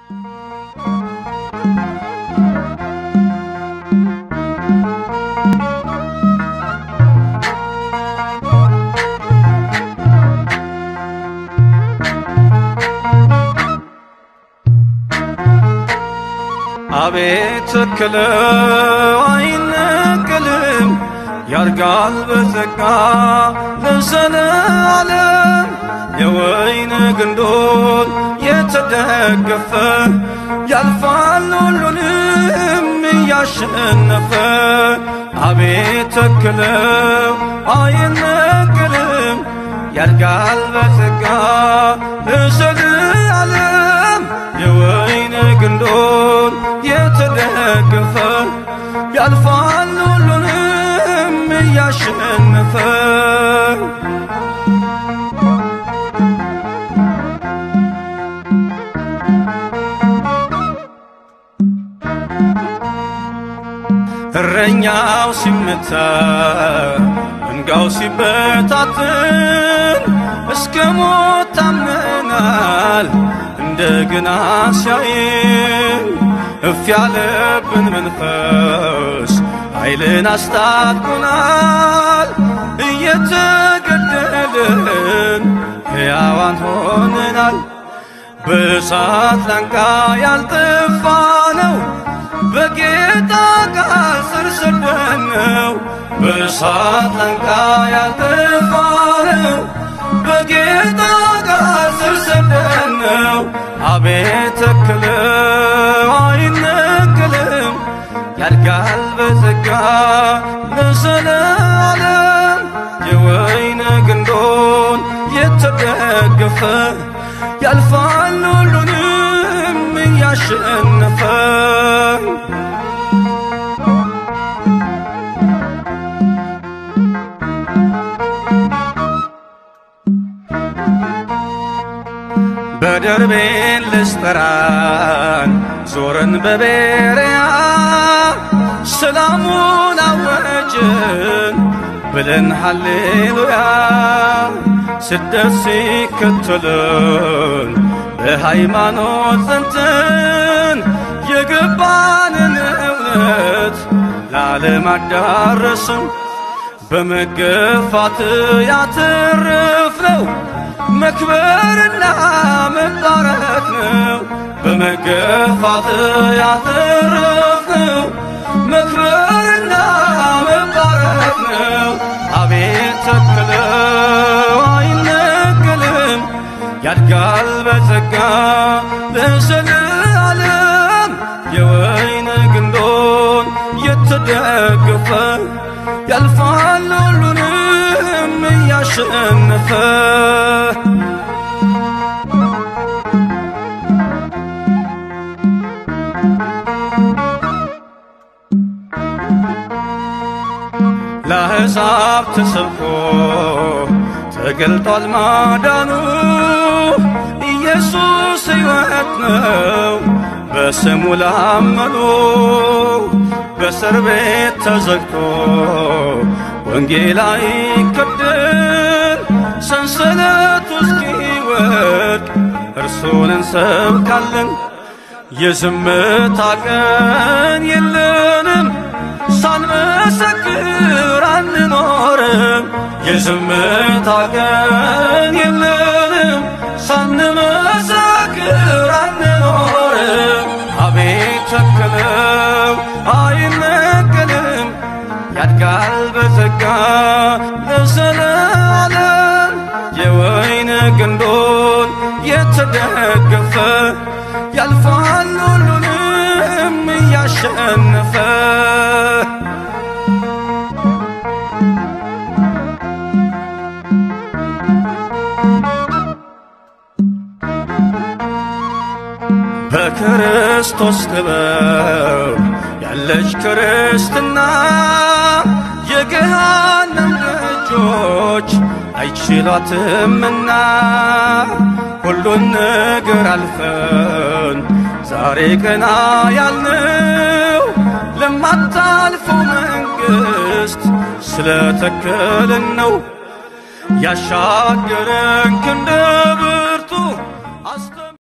አቤት ተክለው አይነቅልም ያርጋል በጸጋ ለዘለዓለም የወይን ግንዶን የተደገፈ ያልፋል ሁሉንም እያሸነፈ አቤት ተክለው አይነቅልም ያድጋል በጸጋ ለዘለዓለም የወይን ግንዶን የተደገፈ ያልፋል ሁሉንም እያሸነፈ እረኛው ሲመታ መንጋው ሲበታትን እስከ ሞት ታምነናል እንደገና ሲያይን እፍ ያለብን መንፈስ ኃይልን አስታጥቆናል እየተገደልን ሕያዋን ሆነናል በእሳት ላንቃ ያልጠፋ ነው በጌታ ቃል ስር ሰደነው በእሳት ላንቃ ያልጠፋ ነው በጌታ ቃል ስር ሰደነው አቤት ተክለው አይነቅልም ያድጋል በጸጋ ለዘለዓለም የወይን ግንዶን የተደገፈ ያልፋል ሁሉንም እያሸነፈ በደርቤን ልስጠራን ዞረን በቤርያ ሰላሙን አወጅን ብለን ሃሌሉያ ስደት ሲከተልን በሃይማኖት ጸንተን የገባንን እውነት ለዓለም አዳረስን በመገፋት ያተረፍነው መክበርና መባረክ ነው። በመገፋት ያተረፍነው መክበርና መባረክ ነው። አቤት ተክለው አይነቅልም ያድጋል በጸጋ ለዘለዓለም የወይን ግንዶን የተደገፈ ያልፋል ሁሉንም እያሸነፈ ለአሕዛብ ተሰብኮ ተገልጧል ማዳኑ ኢየሱስ ሕይወት ነው በስሙ ላመኑ በእስር ቤት ተዘግቶ ወንጌል አይከደን ሰንሰለቱ እስኪወድቅ እርሱን እንሰብካለን። የዝምታ ቀን የለንም ሳንመሰክር አንኖርም። የዝምታ ቀን የለንም ሳንመሰክር አንኖርም። አቤት ተክለው አይነቅልም ያድጋል በጸጋ ለዘለዓለም የወይን ግንዶን የተደገፈ ያልፋል ሁሉንም እያሸነፈ በክርስቶስ ጥበብ ያለች ክርስትና የገሃነም ደጆች አይችሏትምና ሁሉን ነገር አልፈን ዛሬ ቀና ያልነው ለማታልፈው መንግሥት ስለተከልን ነው ያሻገረን ክንደ